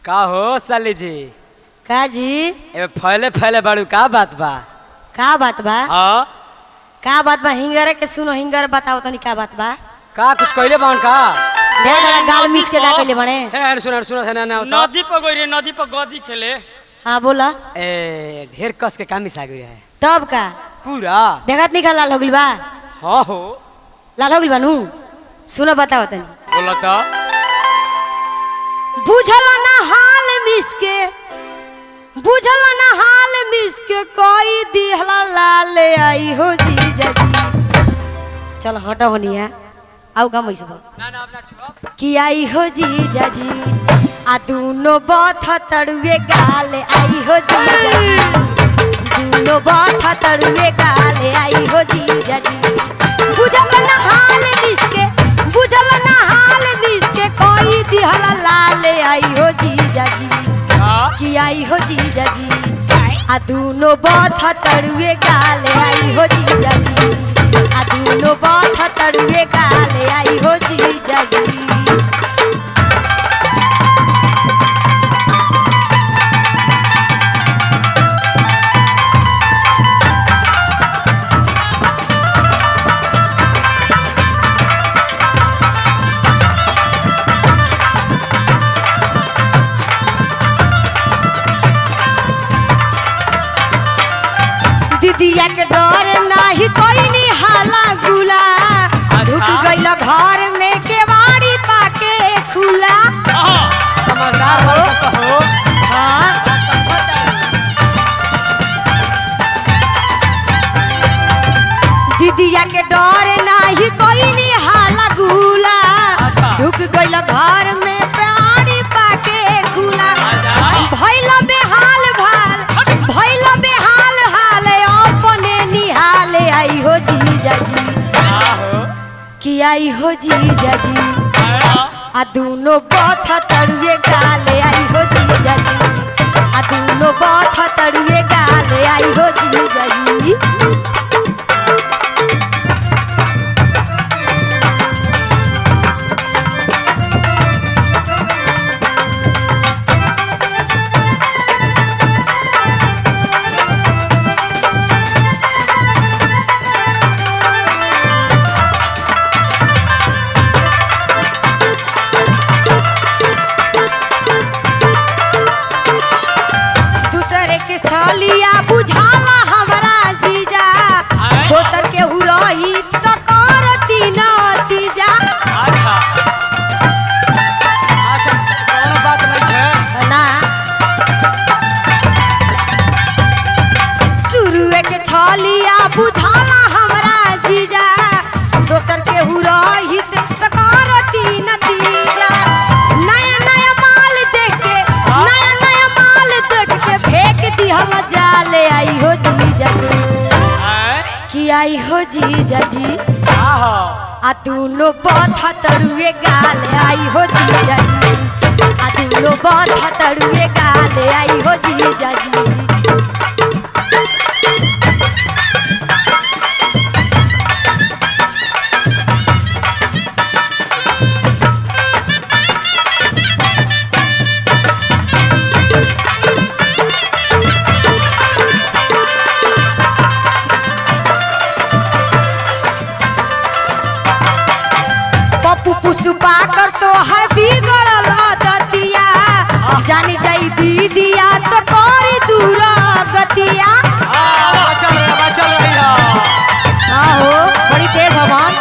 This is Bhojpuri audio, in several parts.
का हो साली जी का जी ए फैले फैले बाड़ू का बात बा का बात बा हाँ का बात बा हिंगरे के सुनो हिंगर बताओ तनी का बात बा का कुछ कहले बान का दे दड़ा गाल मिस के का कइले बने हे सुन सुन सुन ना होता नदी पर गई रे नदी पर गदी खेले हाँ बोला ए ढेर कस के कामी आ गई है तब का पूरा देखत नहीं का लाल हो गइल बा हाँ हो लाल हो गइल बा नु सुनो बताओ तनी बोला तो बुझल ना हाल मिस के बुझल ना हाल मिस के कोई दिहला लाल आई हो जी जजी चल हटो होनिया आउ का मैसे बस ना ना अपना छुप कि आई हो जी जाजी आ दूनो बाथ तड़ुए गाल आई हो जी जाजी दूनो बाथ तड़ुए गाल आई हो जी जाजी बुझल ना हाल मिसके बुझल ना हाल मिसके कोई दिहल लाल आई हो जी जाजी हाँ कि आई हो जी जाजी आ दूनो बाथ तड़ुए गाल आई हो जी जाजी आ दूनो बाथ तड़ुए गाल आई हो जी जाजी दीदिया के डर नाही कोई नी हाला गुला ढुक गइल घर में केवाड़ी पाके खुला समझदार हो तो हो हाँ दीदिया के डर नाही कोई नी हाला गुला अच्छा। ढुक गइल घर में पेड़ी पाके खुला भइल बेहाल भाल भइल बेहाल हाल अपने निहाल आई हो जी जाजी हाँ हो कि आई हो जी जाजी आ दूनो बथ तड़ुए गाले आई हो जी जाजी आ दूनो बथ तड़ुए गाले आई हो जी जाजी दूसरे के सलिया बुझाला हमरा जीजा दोसर के हुरही तो करती नतीजा अच्छा अच्छा कोनो बात नहीं है ना शुरुए के छलिया बुझाला हमरा जीजा दोसर के हुरही तो करती नतीजा नया नया माल देख के नया नया माल देख के फेंक दिहल जाले आई हो जीजा जी हैं? कि आई हो जीजा जी हाँ हो आ दूनो बथ तरुए गाले आई हो जीजा जी आ दूनो बथ तरुए गाले आई हो जीजा जी पप्पू पुष्पा कर तो हर बिगड़ल दतिया जानी जाई दीदिया तो करी दूर गतिया हाँ, चल रही है चल रही है आहो बड़ी तेज हवन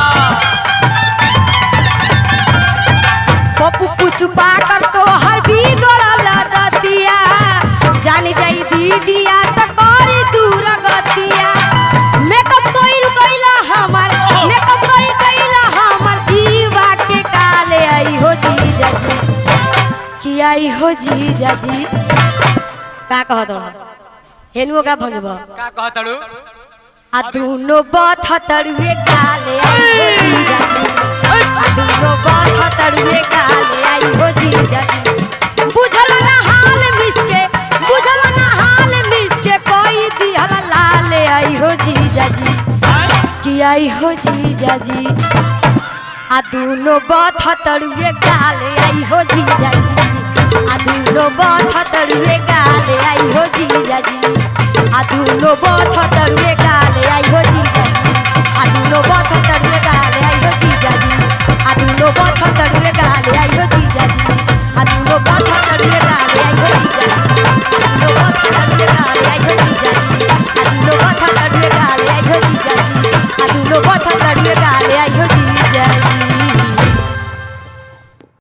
पप्पू पुष्पा कर तो हर बिगड़ल दतिया जानी जाई दीदिया तो करी दूर गतिया मेकअप कोइल कइला हमर मेकअप कोइल कइला हमर जीवा के काले आई हो जीजा जी कि आई हो जीजा जी का कहत रह हेनुओ का भंगब का कहतड़ू आ दूनो बथ तड़ुए गाले आई हो जीजा जी आ दूनो बथ तड़ुए गाले आई हो जीजा जी बुझल ना हाल मिसके बुझल ना हाल मिसके कोई दिहल लाल आई हो जीजा जी कि आई हो जीजा जी आ दूनो बथ तड़ुए गाले आई हो जीजा जी अधूलो बथ तरुए गाले आई हो जीजा जी अधूलो बथ तरुए गाले